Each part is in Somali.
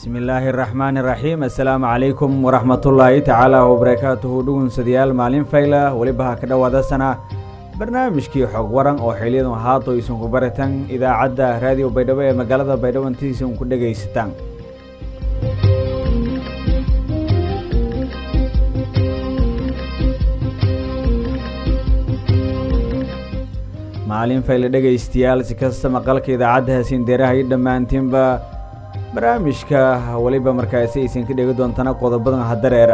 bismillaahi raxmaani raxiim assalaamu calaykum waraxmatullaahi tacaala wabarakaatuhu dhugunsadayaal maalin fayla weliba ha ka dhowaada sana barnaamijkii xog waran oo xiliyadan haato isunku baritan idaacadda raadiyo baydhabo ee magaalada baydhabo intiisan ku dhegaysataan maalin fayle dhegaystayaal si kasta maqalka idaacadda hasiindeeraha iyo dhammaantiinba barnaamijka weliba markaasi aysan ka dhegi doontana qodobadan hadareera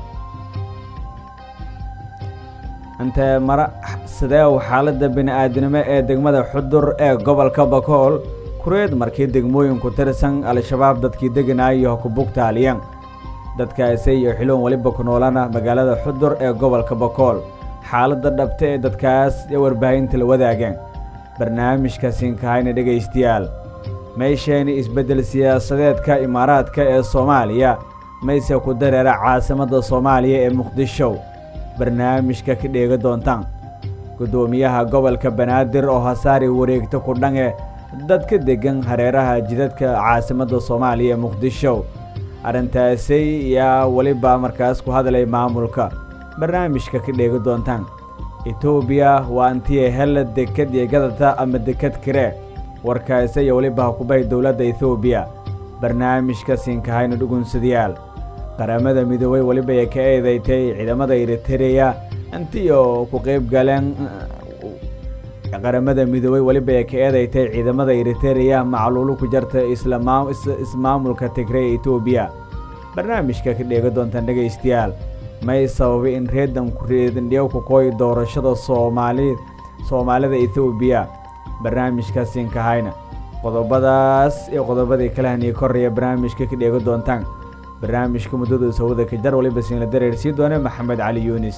intee mara sideew xaaladda bini-aadinimo ee degmada xudur ee gobolka bakool kureed markii degmooyinku tirsan al-shabaab dadkii deganaayo kubugtaaliyan dadkaasi iyo xiloon weliba ku noolana magaalada xudur ee gobolka bakool xaaladda dhabta ee dadkaas ee warbaahinta la wadaageen barnaamijka siinkahayna dhegaystayaal meesheeni isbeddel siyaasadeedka imaaraadka ee soomaaliya mayse ku dareera caasimadda soomaaliya ee muqdisho barnaamijka ka dheega doontaan guddoomiyaha gobolka banaadir oo hasaari wareegta ku dhange dadka deggan hareeraha jidadka caasimadda soomaaliya ee muqdisho arrintaasi yaa weliba markaas ku hadlay maamulka barnaamijka ka dheegi doontaan etoobiya waa antiya hella dekad iyo gadata ama dekad kire warkaasi iyo weliba hakubahay dowladda etoobiya barnaamijka siinkahayna dhugunsadayaal qaramada midoobey weliba ay ka eedeytay ciidamada eritereya intiyo ku qayb galeen qaramada midoobey weliba ay ka eedeytay ciidamada eritereya macluulu ku jarta ismaamulka tigre ee etoobiya barnaamijka ka dheegi doontaan dhegaystayaal may sababay in reedan reedandhiyow ku kooyi doorashada soomaali soomaalida etoobiya barnaamijka siinkahayna qodobadaas iyo qodobadii kalehaniyo koraya barnaamijka ka dheegi doontaan barnaamijka muddada sawada ka jar waliba siinla dareersii doone maxamed cali yuunis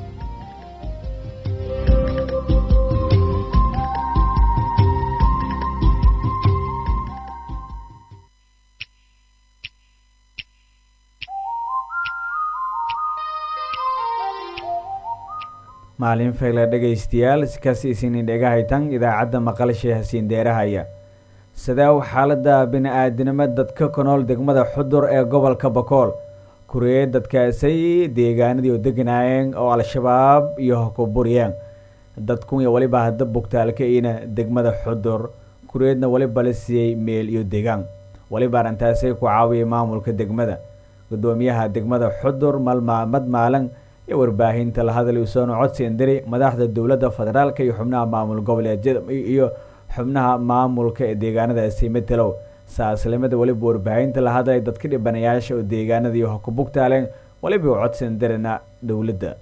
maalin fayla dhegaystayaal sikaas isinin dhegahaytan idaacadda maqalshay hasiindeerahaya sideew xaaladda bini-aadinimo dadka ku nool degmada xudur ee gobolka bakool kuriyey dadkaasay deegaanadii oo deganaayeen oo al-shabaab iyo hakuburyeen dadkun iyo weliba hadda bugtaalka-ina degmada xudur kuriyeedna weliba la siiyey meel iyo degaan weliba arrintaasay ku caawiyay maamulka degmada guddoomiyaha degmada xudur malmaamad maalin iyo warbaahinta la hadlay usoona codsi indiri madaxda dowladda federaalka iyo xubnaha maamul goboleedyada iyo xubnaha maamulka ee deegaanadaasi matelow saaslimada weliba warbaahinta la hadlay dadka dhibanayaasha oo deegaanadii hakubugtaaleen weliba codsi indirina dowladda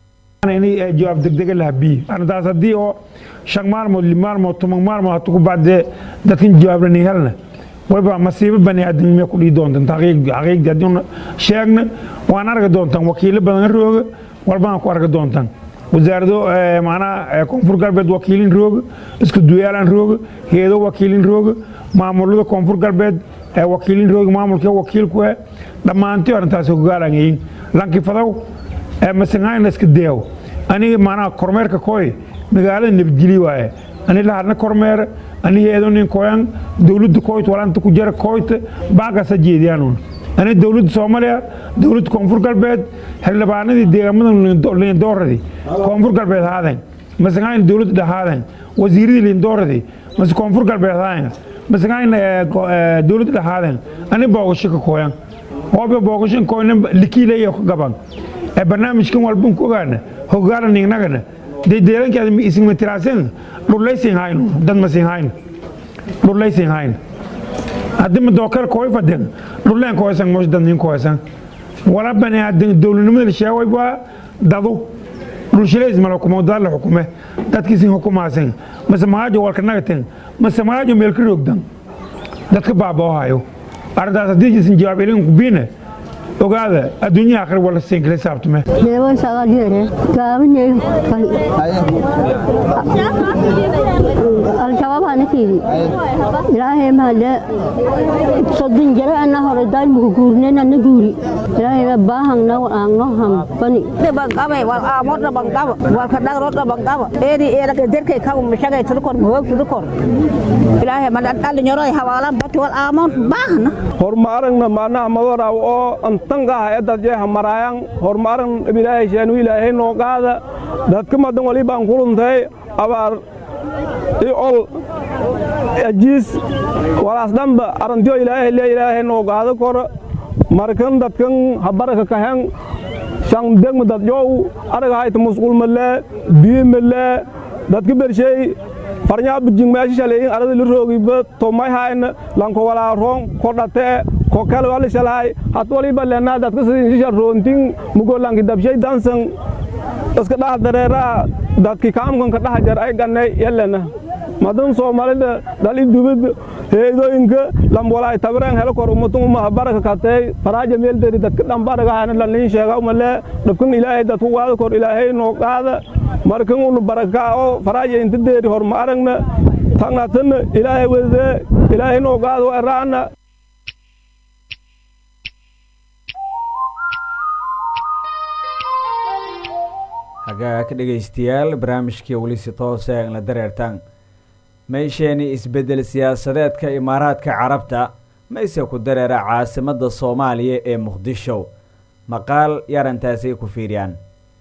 jawaab degdega laha bi arrintaas haddii oo shan maalmood li maalmood toban maalmood hatu ku bacdee dadkan jawaablanay helna waliba masiibo bani aadamnimo ku dhihi doontan xaqiiqdii haddii sheegna waan arki doontaan wakiilo badan rooga walbana ku arki doontaan wasaarado macnaha koonfur galbeed wakiilin rooga isku duyaalan rooga heedo wakiilin rooga maamulada koonfur galbeed wakiilin rooga maamulka wakiilku dhammaantii arrintaasi hogaalangayin lankifadow masangayna iska deew aniga macnaha kormeerka kooy magaalada nabadgeli waaye ani lahadna kormeere ani heedo nin koyan dowladda koyt walanta ku jara koyta baaqasa jeediyaanuun ani dowladda soomaaliya dowladda koonfur galbeed xildhibaanadii deegaamada liindooradii koonfur galbeed haadeen masangayna dowladda dhahaaden wasiiradii liindooradii mase koonfur galbeed haadeen masangayna dowladda dhahaaden ani boogasho ka koyan hoobe boogasho koyna likiileeyo ka gaban barnaamijkan walban ku ogaana hogaala ningnagana dee deelankeeda ismatiraasen dhullaysin hayno dad masin hayno dhullaysin hayno haddii ma dookal kooy faden dhulleen kooysan mosh dad nin kooysan wala bani aadan dowladnimada la sheegay waa dadu dhulshileys mala xukumo dad la xukume dadkiisin xukumaasan mase maajo walka nagaten mase maajo meel ka roogdan dadka baaboo hayo arrintaas haddii jisin jawaab ilin kubiine ogaada adduunyaha akhri wala siinkala saabtame deewan sagaalyere gaabiney al-shabaab anakeedi ilaahay mahade sodon jare ana hore daaymuku guurneen ana guuri ilaahayna baahangna aangno hambani bangqabe wal aamodna bangqaba walka dhagrodna bangqaba eedi eedake derkay kabu mashagay tudukor mahog tudukor ilaahay mana dhalinyoroy hawaalan bati wal aamon baahna hormaaragna maanaha madoraw oo antangaha edadjeha maraayan hormaaragn ilaahay sheenu ilaahay noo qaada dadka madan walibaan kuruntay abaar i ol ajiis walaas dhanba arantiyo ilaahay le ilaahay noo qaado koro markan dadkan habaraka kahen shan degma dadyow aragahayta musqulmalee biimalee dadka bershey farnyaa bijing meesha shaleeyin arada la roogiba tomayhayna lanko walaa roon ko dhatee ko kale wala shalhay hat waliba lenaa dadka sidin shisha roontin mugo lanki dabshay dansan iska dhaha dareeraa dadki kaamkan ka dhaha jar ay gannay yalena madan soomaalida dhali dubid heedooyinka lambwalaay tabireen helo kor umatun umaha baraka katay faraaja meelderi dadka dhambaragahana lalin sheega umale dhabkan ilaahay dadku qaada kor ilaahay noo qaada markan unu baraka oo faraaja inta deeri horma aragna tangatana ilaahay wede ilaahay noo qaada eraana hagaa ka dhegaystayaal barnaamijkii weli si toose la dareertaan meysheeni isbeddel siyaasadeedka imaaraadka carabta mayse ku dareera caasimadda soomaaliya ee muqdisho maqaal yarantaasay ku fiiriyaan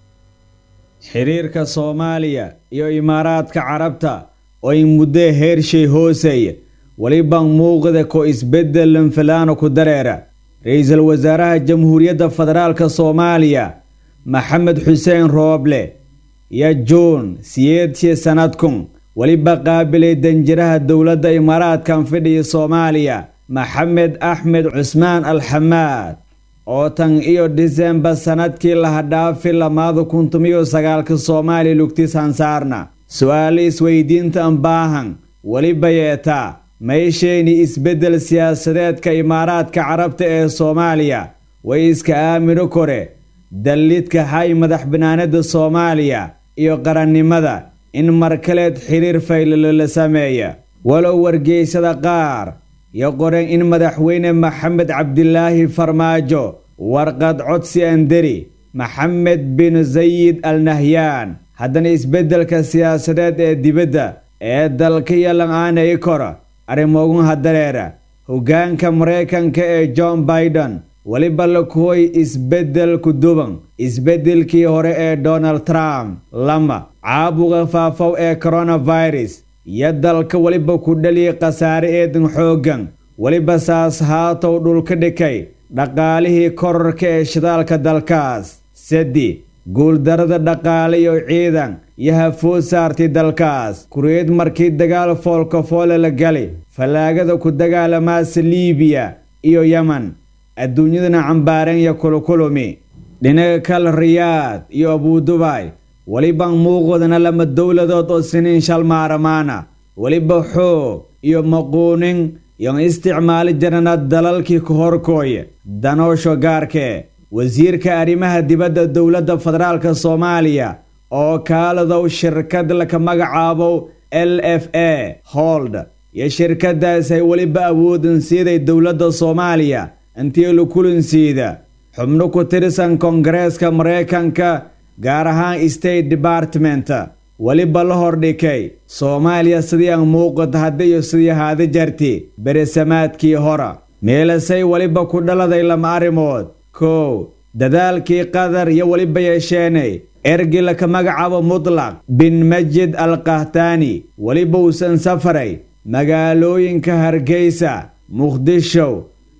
xiriirka soomaaliya iyo imaaraadka carabta oo ay muddo heershay hooseeya weliba muuqda ko isbeddel lanfalaano ku dareera ra-iisul wasaaraha jamhuuriyadda federaalka soomaaliya maxamed xuseen rooble iyo juun siyeedshii sannadkun weliba qaabilay danjiraha dowladda imaaraadkan fidhiya soomaaliya maxamed axmed cusmaan alxamaad oo tan iyo disembar sannadkii lahadhaafi lamaada kuntumiyo sagaalka soomaaliya lugtis hansaarna su-aalo isweydiinta ambaahan weliba yeetaa meeshayni isbeddel siyaasadeedka imaaraadka carabta ee soomaaliya way iska aamino kore dallidka hay madax banaanada soomaaliya iyo qarannimada in markaleed xiriir faylalo la sameeya walow wargeysada qaar iyo qoreen in madaxweyne maxamed cabdilaahi farmaajo warqad codsi anderi maxamed bin sayid al nahyaan haddana isbeddelka siyaasadeed ee dibadda ee dalka iyo lan-aanay kora arrimogun hadareera hoggaanka maraykanka ee john baiden weliba la kuhoy isbeddel ku duban isbeddelkii hore ee donald trump lama caabuqa faafow ee coronavirus iyo dalka weliba ku dhaliya khasaare eedan xooggan weliba saas haatow dhulka dhikay dhaqaalihii korarka ee shidaalka dalkaas saddi guuldarada dhaqaale iyo ciidan iyo hafood saartay dalkaas kureed markii dagaal foolka foole la gali fallaagada ku dagaalamaasa liibiya iyo yemen adduunyadana cambaareen iyo kulukulumi dhinaga kale riyaad iyo abuudubay weliba muuqdana lama dowladood oo siniin shalmaaramaana weliba xoog iyo maquunin iyo isticmaali jirana dalalkii ka horkooya danoosho gaarkee wasiirka arrimaha dibadda dowladda federaalka soomaaliya oo kaaladow shirkad laka magacaabo l f a hold iyo shirkadaas ay weliba awoodan siiday dowladda soomaaliya intii la kulansiida xubno ku tirsan koongareeska maraykanka gaar ahaan state department weliba la hordhikay soomaaliya sidii aan muuqata hadda iyo sidii haada jarti beresamaadkii hora meelasay weliba ku dhaladay lama arrimood kow dadaalkii qatar iyo weliba yeesheenay ergi laka magacaabo mutlaq bin majid al kahtaani weliba uusan safaray magaalooyinka hargeysa muqdisho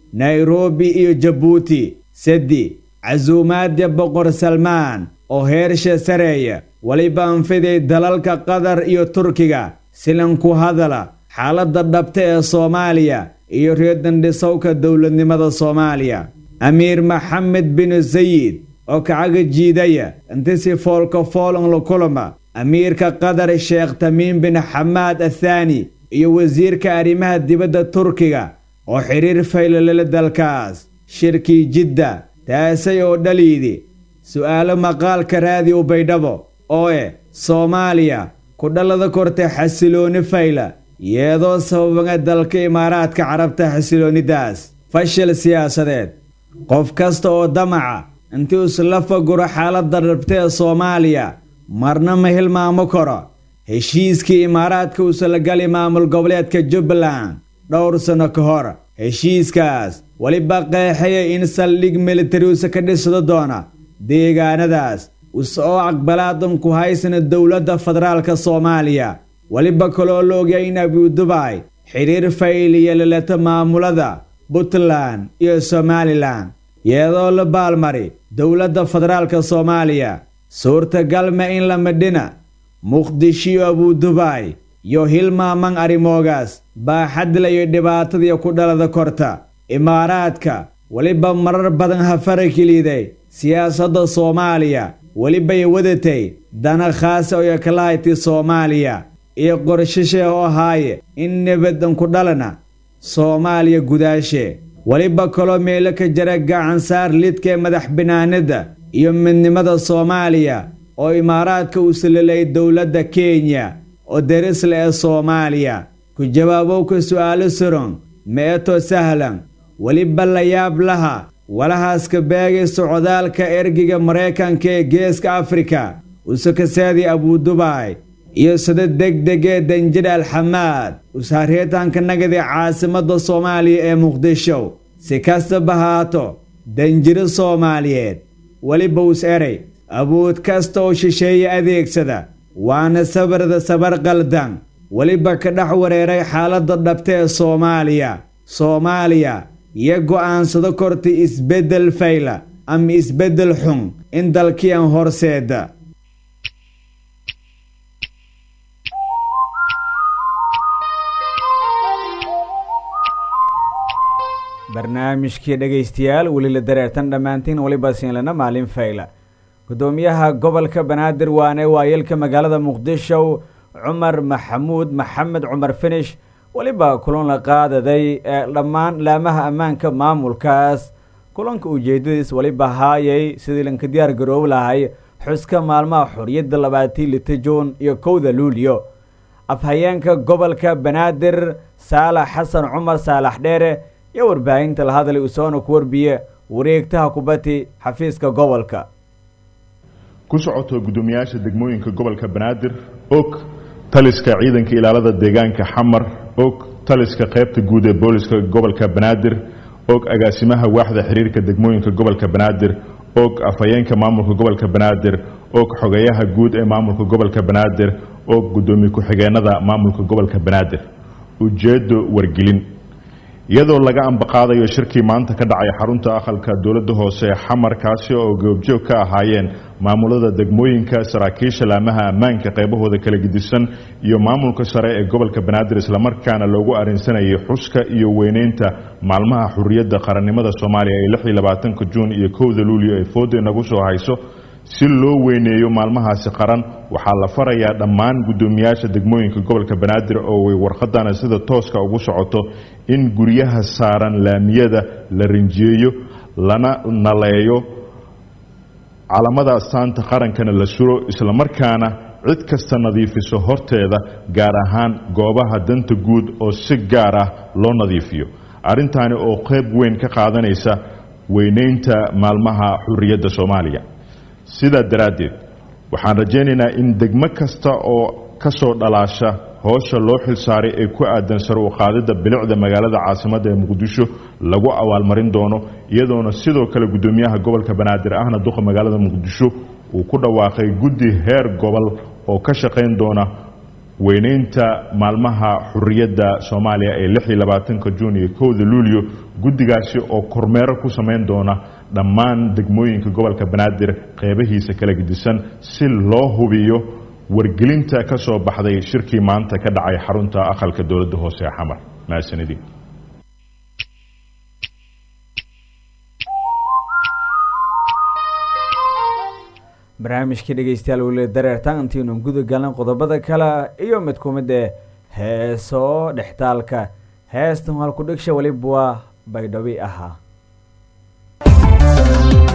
nairobi iyo jabuuti seddi casuumaadda boqor salmaan oo heersha sareeya weliba anfiday dalalka qatar iyo turkiga silan ku hadala xaaladda dhabta ee soomaaliya iyo reerdandhisowka dowladnimada soomaaliya amiir maxamed bin sayid oo kacaga jiidaya inti si foolka foolon la kulama amiirka qatar sheekh tamiim bin xamaad athaani iyo wasiirka arrimaha dibadda turkiga oo xidhiir faylalala dalkaas shirkii jidda taasay oo dhaliidi su'aalo maqaalka raadiyo baydhabo oo eh soomaaliya ku dhalada korta xasilooni fayla iyadoo sababanga dalka imaaraadka carabta xasiloonidaas fashil siyaasadeed qof kasta oo damaca intii isla faguro xaaladda dhabta ee soomaaliya marna ma hilmaamo karo heshiiskii imaaraadka usalagali maamul goboleedka jubbaland dhowr sanno ka hor heshiiskaas weliba qeexaya in saldhig militariusa ka dhisdo doona deegaanadaas use oo aqbalaadan ku haysana dowladda federaalka soomaaliya weliba kaloo la ogya in abudubaay xidhiir fayliya laleto maamulada puntland iyo somalilan iyadoo la baalmari dowladda federaalka soomaaliya suurtagal ma in la midhina muqdisho iyo abudubaay iyo hilmaaman arrimoogaas baaxadla iyo dhibaatadii ku dhalada korta imaaraadka weliba marar badan hafarakiliiday siyaasadda soomaaliya welibay wadatay dana khaasa oo yakalahayti soomaaliya iyo qorshashee oo ahaaye in nabadan ku dhalana soomaaliya gudaashe weliba kaloo meelo ka jira gacansaar lidka ee madax binaanida iyo midnimada soomaaliya oo imaaraadka uu salalay dowladda kenya oo darisle ee soomaaliya ku jawaabowka su'aalo suron meeto sahlan weliba la yaab laha walahaaska beegay socdaalka ergiga maraykanka ee geeska afrika usakasaadii abudubaay iyo sida degdegee danjir alxamaad ushareetaanka nagadii caasimadda soomaaliya ee muqdisho si kastaba haato danjiro soomaaliyeed weliba us eray awood kasta oo shisheeye adeegsada waana sabarda sabar qaldan weliba ka dhex wareeray xaaladda dhabta ee soomaaliya soomaaliya iyo go'aansado korta isbeddel fayla ama isbeddel xun in dalkiian horseeda barnaamijkii dhegaystayaal weli la dareertan dhammaantiin weliba siinlana maalin fayla gudoomiyaha gobolka banaadir waane waayeelka magaalada muqdisho cumar maxamuud maxamed cumar finish weliba kulan la qaadaday ee dhammaan laamaha ammaanka maamulkaas kulanka ujeedadiis weliba haayay sidii lanka diyaar garoobi lahay xuska maalmaha xoriyadda labaatii lita juun iyo kowda luulyo afhayeenka gobolka banaadir saalax xasan cumar saalax dheere iyo warbaahinta la hadlay usoona ku warbiye wareegtaha kubati xafiiska gobolka ku socoto guddoomiyaasha degmooyinka gobolka banaadir og taliska ciidanka ilaalada deegaanka xamar og taliska qaybta guud ee booliska gobolka banaadir og agaasimaha waaxda xiriirka degmooyinka gobolka banaadir og afhayeenka maamulka gobolka banaadir og xogayaha guud ee maamulka gobolka banaadir og guddoomiye ku-xigeenada maamulka gobolka banaadir ujeedo wargelin iyadoo laga ambaqaadayo shirkii maanta ka dhacay xarunta aqalka dowladda hoose ee xamar kaasi oo goobjoog ka ahaayeen maamulada degmooyinka saraakiisha laamaha ammaanka qaybahooda kala gedisan iyo maamulka sare ee gobolka banaadir islamarkaana loogu arrinsanayay xuska iyo weyneynta maalmaha xuriyadda qarannimada soomaaliya ee lix iyo labaatanka juun iyo kowda luulyo ee fooda inagu soo hayso si loo weyneeyo maalmahaasi qaran waxaa la farayaa dhammaan guddoomiyaasha degmooyinka gobolka banaadir oo way warqadana sida tooska ugu socoto in guryaha saaran laamiyada la rinjiyeeyo lana naleeyo calamada astaanta qarankana la suro islamarkaana cid kasta nadiifiso horteeda gaar ahaan goobaha danta guud oo si gaar ah loo nadiifiyo arrintaani oo qayb weyn ka qaadanaysa weyneynta maalmaha xuriyadda soomaaliya sidaa daraaddeed waxaan rajaynaynaa in degmo kasta oo ka soo dhalaasha hoosha loo xilsaaray ee ku aadan sar u qaadidda bilicda magaalada caasimadda ee muqdisho lagu abaalmarin doono iyadoona sidoo kale guddoomiyaha gobolka banaadir ahna duqa magaalada muqdisho uu ku dhawaaqay guddi heer gobol oo ka shaqayn doona weyneynta maalmaha xuriyadda soomaaliya ee lix iyo labaatanka juun iyo kowda luulyo guddigaasi oo kormeero ku samayn doona dhammaan degmooyinka gobolka banaadir qeybahiisa kala gedisan si loo hubiyo wargelinta ka soo baxday shirkii maanta ka dhacay xarunta aqalka dowladda hoose ee xamar mahadsanidii barnaamijkii dhegeystayaal weli dareertaan intiinu guda galan qodobada kale iyo mid ku mid eh heeso dhextaalka heestan halku dhigsha weliba waa baydhabi ahaa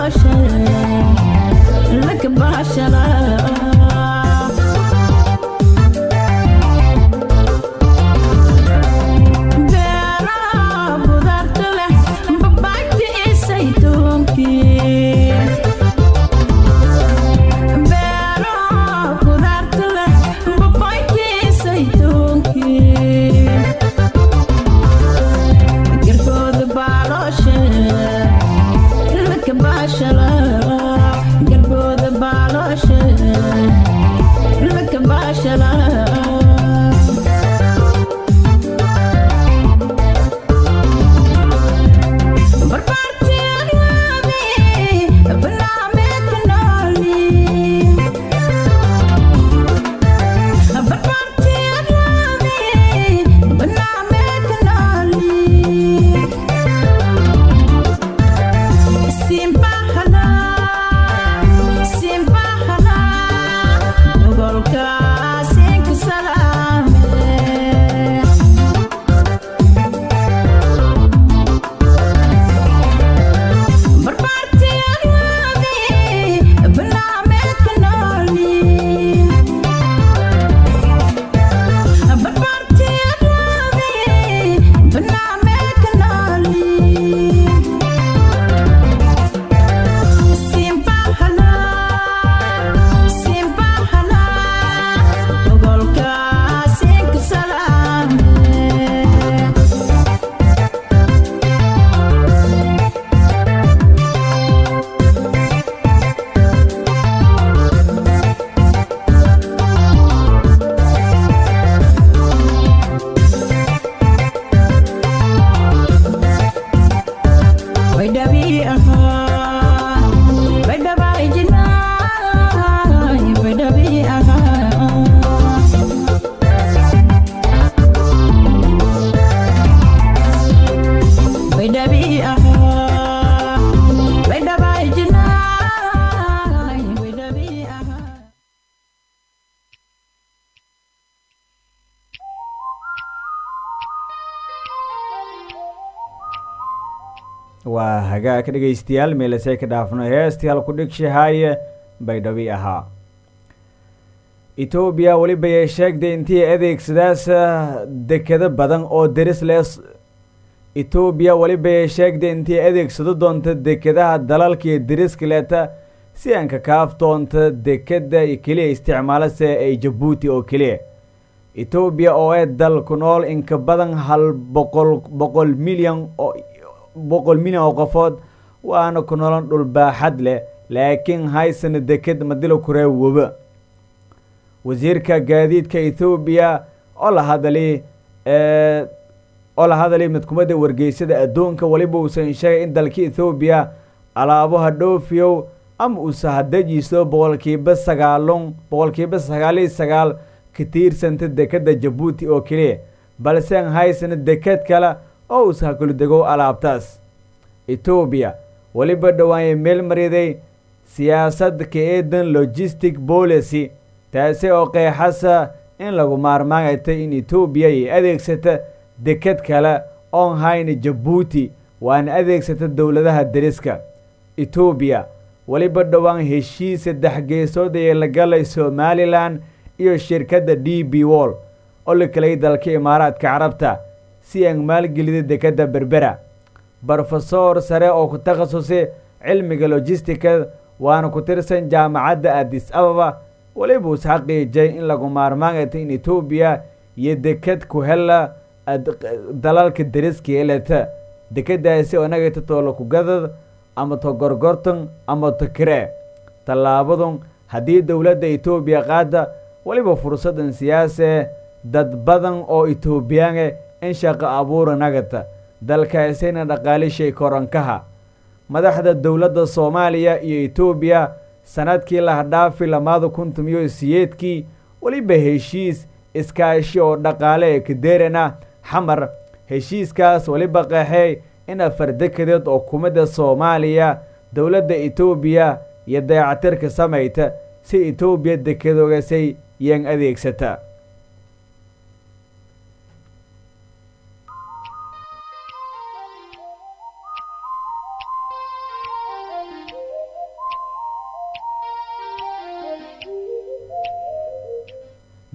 waa hagaag dhegaystayaal meelasey ka dhaafno heestayaal ku dhigshahaye baydhabi ahaa etoobiya weliba ay sheegtay intii adeegsadaas dekado badan oo deris lees etoobiya weliba ay sheegtay intii adeegsado doonta dekadaha dalalka iyo deriska leeta si aan ka kaaf doonta dekada keliya isticmaalase ay jabuuti oo keliya etoobiya oo ee dal ku nool inka badan hal boqol boqol milyan oo boqol milyan oo qofood waana ku nolon dhulbaaxad leh laakiin haysana deked madilo kuree waba wasiirka gaadiidka ethoobiya oo la hadali oo la hadalay midkumadda wargeysada adduunka weliba uusan sheegay in dalka ethoobiya alaabaha dhoofiyow ama uusa hadajiiso boqolkiiba sagaalun boqolkiiba sagaaliyo sagaal ka tiirsanta dekadda jabuuti oo keliya balse aan haysana deked kale oo uusa hakuldegow alaabtaas etoobiya weliba dhawaanye meel mariday siyaasad ka eedan logistic policy taasi oo qeexasa in lagu maarmaanaytay in etoobiya ay adeegsata deked kale oon hayna jabuuti waana adeegsata dowladaha deriska etoobiya weliba dhowaan heshiis saddex geesood ayay la galay somalilan iyo shirkadda d b wall oo la kelay dalka imaaraadka carabta si aan maalgelida dekadda berbera brofesor sare oo ku takhasusay cilmiga logisticad waana ku tirsan jaamacadda addis ababa weliba us xaqiijay in lagu maarmaanayta in etoobiya iyo deked ku hela dalalka deriska eleta dekadaasi oo nagata toola kugadad ama to gorgortan ama to kiree tallaabadun haddii dowladda etoobiya qaada weliba fursadan siyaase dad badan oo etoobiyaane in shaqo abuura nagata dalkaasina dhaqaalishay korankaha madaxda dowladda soomaaliya iyo etoobiya sanadkii lahadhaafi lamaada kuntum iyo siyeedkii weliba heshiis iskaashi oo dhaqaale ee kadeerana xamar heshiiskaas weliba qeexey in afar dekadeed oo kumidda soomaaliya dowladda etoobiya iyo dayacatirka samayta si etoobiya dekedoogasay yaan adeegsata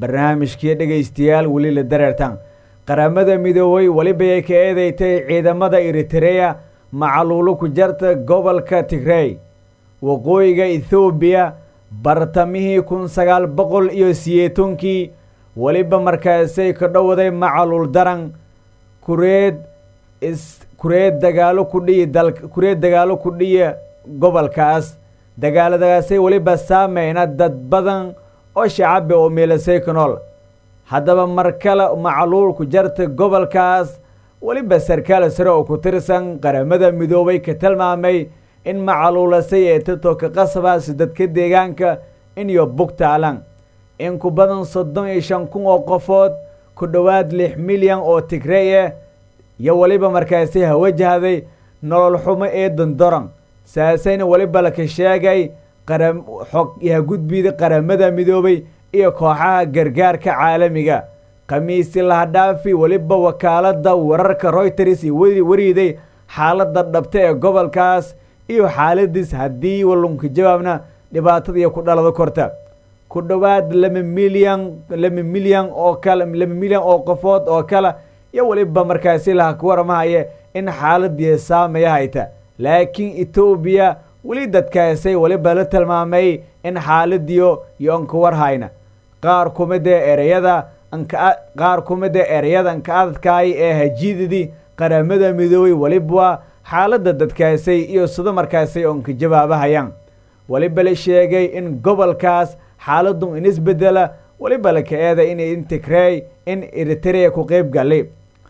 barnaamijkii dhegaystayaal weli la dareertan qaramada midoobay welibay ka eedeystay ciidamada eritereya macaluulo ku jarta gobolka tigrey waqooyiga ethoobiya bartamihii kun sagaal boqol iyo siyeetonkii weliba markaasay ka dhowday macaluul daran kureed is kureed dagaalo ku dhiyi dal kureed dagaalo ku dhiya gobolkaas dagaaladaasay weliba saameyna dad badan oo shacabi oo meelasay ka nool haddaba mar kale macluul ku jarta gobolkaas weliba sarkaal sare oo ku tirsan qaramada midoobay ka tilmaamay in macaluulasay ee titoka qasabaas dadka deegaanka iniyo bugtaalan in ku badan soddon iyo shan kun oo qofood ku dhowaad lix milyan oo tigrey ah iyo weliba markaasi hawajahday nolol xumo ee dondoran saasayna weliba laka sheegay qaram xog yahagudbida qaramada midoobay iyo kooxaha gargaarka caalamiga khamiisi lahadhaafi weliba wakaalada wararka royters iyo wariiday xaaladda dhabta ee gobolkaas iyo xaaladiis haddii walunka jawaabna dhibaatadiiyo ku dhalado korta ku dhowaad laba milyan laba milyan oo kale laba milyan oo qofood oo kale iyo weliba markaasi laha ku warmahaya in xaaladii saameya hayta laakiin etoobiya weli dadkaasay weliba la tilmaamay in xaaladiyo iyo anka warhayna qaar kumida ereyada anka qaar kumida ereyada anka adadkaay ee hajiidadii qaramada midoobay weliba xaaladda dadkaasay iyo sida markaasay onka jawaabahayaan weliba la sheegay in gobolkaas xaaladdu in isbedela weliba laka eeda in intigrey in eriterea ku qeyb galay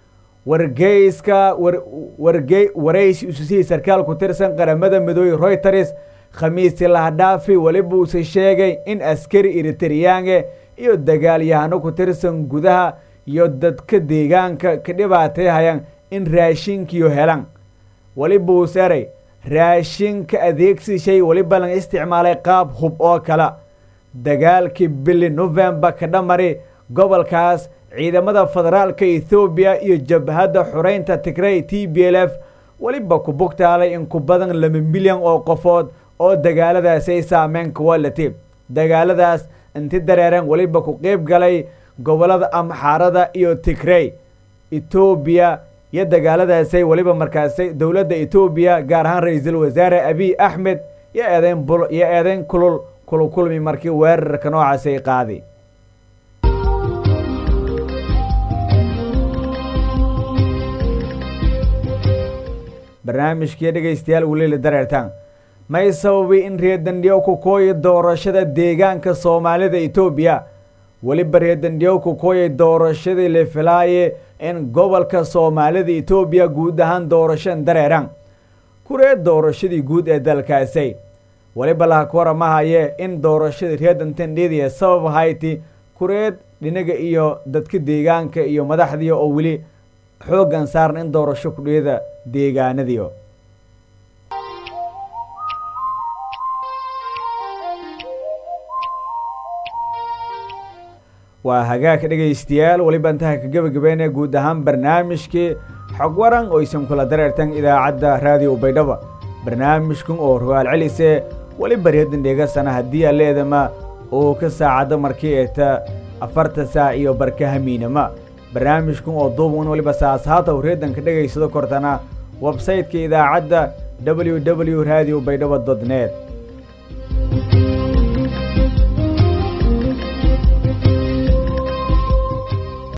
wargeyska warge waraysi ususihii sarkaal ku tirsan qaramada midoobey royters khamiisi lahadhaafi weliba uuse sheegay in askari eriteryaange iyo dagaalyahano ku tirsan gudaha iyo dadka deegaanka ka dhibaatayhayaan in raashinkiyo helan weliba uus eray raashinka adeegsi shay weliba laga isticmaalay qaab hub oo kale dagaalkii bili novembar ka dhamari gobolkaas ciidamada federaalka ethoobiya iyo jabhadda xureynta tigrey t b l f weliba ku bugtaalay in ku badan laba milyan oo qofood oo dagaaladaasay saameyn kuwalati dagaaladaas inti dareereen weliba ku qeyb galay gobolada amxaarada iyo tigrey etoobiya iyo dagaaladaasay weliba markaasay dowladda etoobiya gaar ahaan ra-iisul wasaare abiy axmed iyo eedeyn bul iyo eedeyn kulul kulukulmi markii weerarka noocaasay qaaday barnaamijkii dhegaystayaal weliila dareertaan may sababay in reerdandhiyow ku kooya doorashada deegaanka soomaalida etoobiya weliba reerdandhiyow ku kooyay doorashadii la filaaye in gobolka soomaalida etoobiya guud ahaan doorashan dareeraan kureed doorashadii guud ee dalkaasay weliba laha ku waramahaye in doorashadii reerdantandhidiya sabab hayti kureed dhinaga iyo dadka deegaanka iyo madaxdii oo weli xooggan saaran in doorasho kudhiyada deegaanadiio waa hagaag dhegaystayaal weliba intaha ka gebagabeynaya guud ahaan barnaamijkii xog waran oo isan kula dareertan idaacadda raadiyo baydhaba barnaamijkan oo rogaal celise weliba reedan dheegasana haddii aleedama oo ka saacadda markii eeta afarta saac iyo barkahamiinama barnaamijkan oo duuban weliba saasaata u reedanka dhegaysado kortana websayteka idaacadda w w radio baydhaba dot net